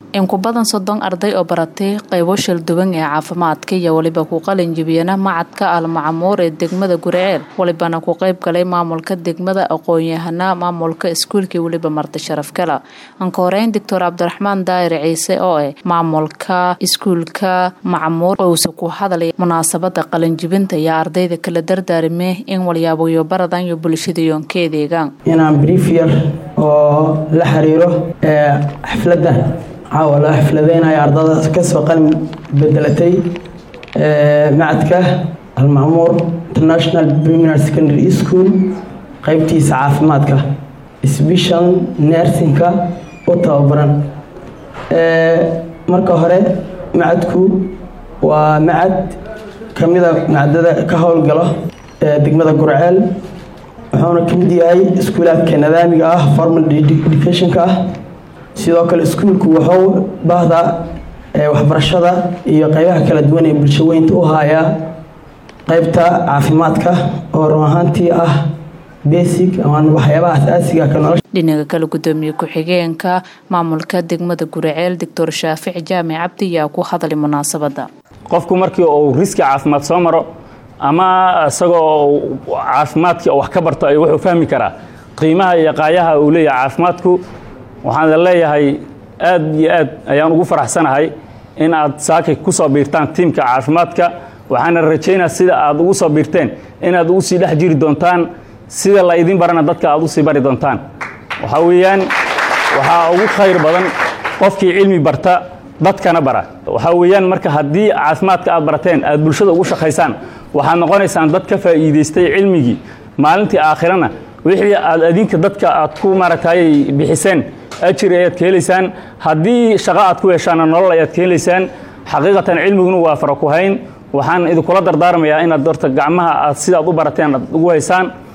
in ku badan soddon arday oo baratay qaybo shalduwan ee caafimaadka iyo weliba ku qalin jibiyana macadka almacamuur ee degmada guriceel walibana ku qayb galay maamulka degmada aqoon-yahana maamulka iskuulkii weliba marti sharaf gala anka horeyn doctor cabdiraxmaan daayir ciise oo ah maamulka iskuulka macamuur ousa ku hadlay munaasabada qalinjibinta iyo ardayda kala dardaarime in walyaaboyo baradan iyo bulshada yoonkeedeegaan inaan brief yar oo la xiriiro xafladda caawa loo xafladeynayo ardada kasoo qalin bedelatay macadka almacmuur international primary secondary school qeybtiisa caafimaadka sbeshal nersinka u tababaran marka hore macadku waa macad kamida macadada ka howlgalo degmada gurceel wuxuuna ka mid yahay iskuulaadka nadaamiga ah formal educationka ah sidoo kale iskuulku wuxuu baahda waxbarashada iyo qeybaha kala duwan ee bulshaweynta u hayaa qeybta caafimaadka oo run ahaantii ah basic ama waxyaabaha asaasiga ka nolosha dhinaga kale gudoomiye ku-xigeenka maamulka degmada guriceel doctor shaafic jaamic cabdi ayaa ku hadlay munaasabada qofku markii uu riski caafimaad soo maro ama isagoo caafimaadkii wax ka barto ay wuxuu fahmi karaa qiimaha iyo qaayaha uu leeyahay caafimaadku waxaan leeyahay aad iyo aad ayaan ugu faraxsanahay in aad saakay ku soo biirtaan tiimka caafimaadka waxaana rajaynaa sida aad ugu soo biirteen inaad ugu sii dhex jiri doontaan sida la idin barana dadka aad usii bari doontaan waxaa weeyaan waxaa ugu khayr badan qofkii cilmi barta dadkana bara waxaa weeyaan marka haddii caafimaadka aad barateen aad bulshada ugu shaqaysaan waxaad noqonaysaan dad ka faa'iidaystay cilmigii maalintii aakhirana wixii aad adinka dadka aad ku maaragtay bixiseen ajir ayaad ka helaysaan haddii shaqo aad ku heshaana nolol ayaad ka helaysaan xaqiiqatan cilmiguna waa fara ku hayn waxaan idinkula dardaarmayaa inaad horta gacmaha aad sidaad u barateen aad ugu haysaan